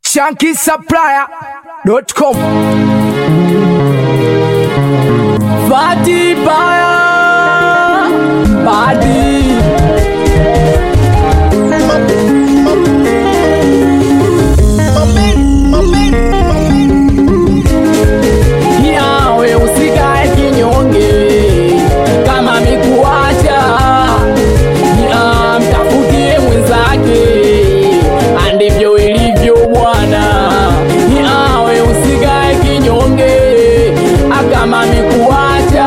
shankisupplier.com Fati Baya Badi Yawe usikae kinyonge kama mikuacha ya mtafutie mwenzake andivyo ilivyo bwana yawe usikae kinyonge akama mikuacha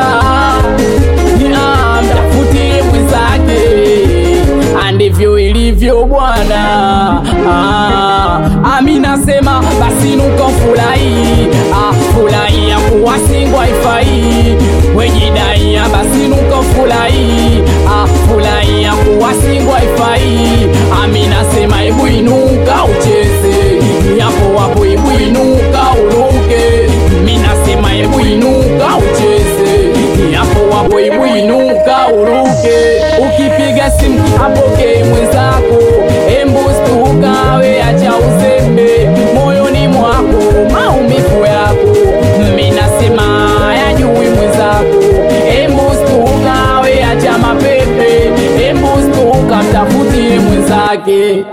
ya mtafutie mwenzake andivyo ilivyo bwana ah, amina sema basi nuko furahi ah, furahi ya kuwa singwa ifai wejidaia basi nuko furahi ah, furahi ya kuwa singwa ifai amina sema ebu inuka ucheze yapo wapo ebu inuka uruke mina sema ebu inuka ucheze yapo wapo ebu inuka uruke ukipiga simu apokee mwenzako embustukawe acha uzembe moyoni mwako maumivu yako minasema yajui mwenzako embustukawe acha mapepe embustuka mtafutie mwenzake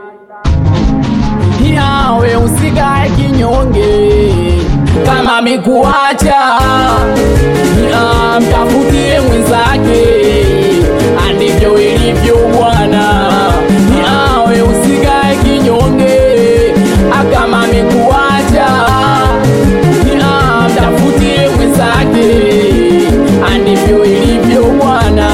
yawe usikae kinyonge kama mikuacha ya mtafutie mwenzake andivyo ilivyo bwana yawe usikae kinyonge akama mikuacha ya mtafutie mwenzake andivyo ilivyo bwana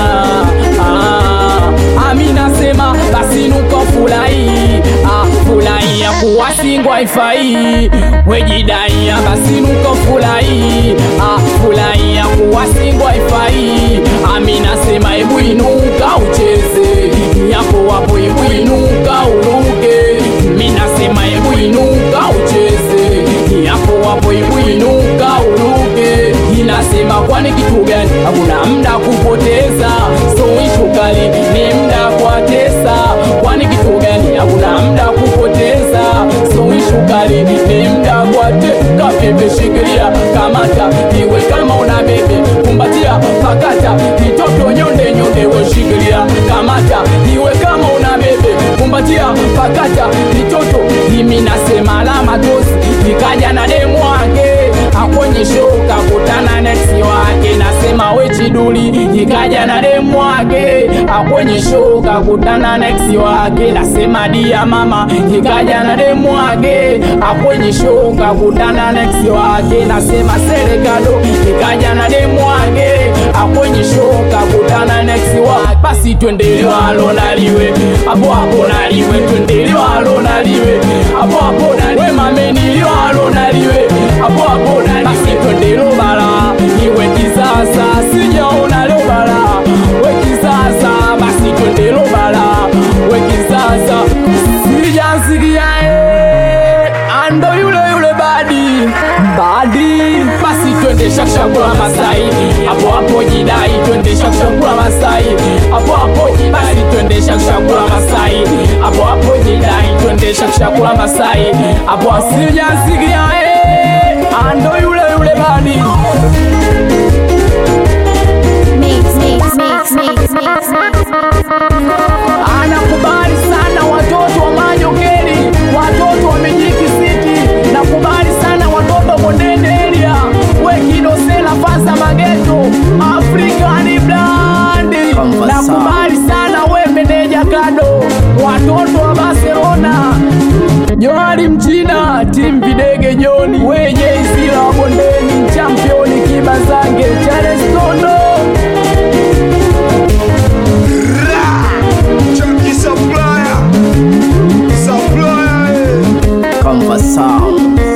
ah, amina sema basi nuko furahi ah, furahi ya kuwa singwa ifai wejidaia basi nuko furahi ah, furahi ya kuwa singwa ifai amina sema ebu inuka ucheze yapo wapo ebu inuka uruke mina sema ebu inuka ucheze yapo wapo ebu inuka uruke inasema kwani kitu gani hakuna mda kupoteza so ishukali ni mda kuatesa kwani kitu gani hakuna mda kupoteza so ishukali ni mda kuateka pepe shikilia kamata iwe kama una bebe kumbatia pakata kitoto nyonde nyonde weshikilia kamata iwe kama una bebe kumbatia pakata kitoto imi nasema alama tosi ikaja na demu wake akonyeshoka kutana neksi wake nasema wechiduli ikaja na demu wake akonyeshoka kutana neksi wake nasema dia mama ikaja na demu wake akonyeshoka kutana neksi wake nasema serekado ikaja na demu wake akonyeshoka kutana neksi wake basi twendeliwalo naliwe hapo hapo naliwe twendeliwalo naliwe hapo hapo naliwe mameniliwalo naliwe hapo hapo naliwe basi twendelo bara iwe kisasa sijaona leo bara we kisasa basi twendelo bara we kisasa sijasikia eh, ando yule yule badi badi basi twende shakshakula masai hapo hapo jidai twende shakshakula masai hapo hapo basi twende shakshakula masai hapo hapo jidai twende shakshakula masai hapo asijasikia eh, ando yule yule badi Mix, mix, mix, mix, mix, mix. anakubali sana watoto wa Manyokeli, watoto wa Mijiki City, nakubali sana watoto Bondeni area, Wekidosela Fasa Mageto, African Blandi, nakubali sana we meneja Kado, watoto wa Barcelona Johari Mchina, timu Videge Joni, weje Isila wa Bondeni, championi Kibazange, Charles Tondo Chunky Supplier Supplier eh. Conversão.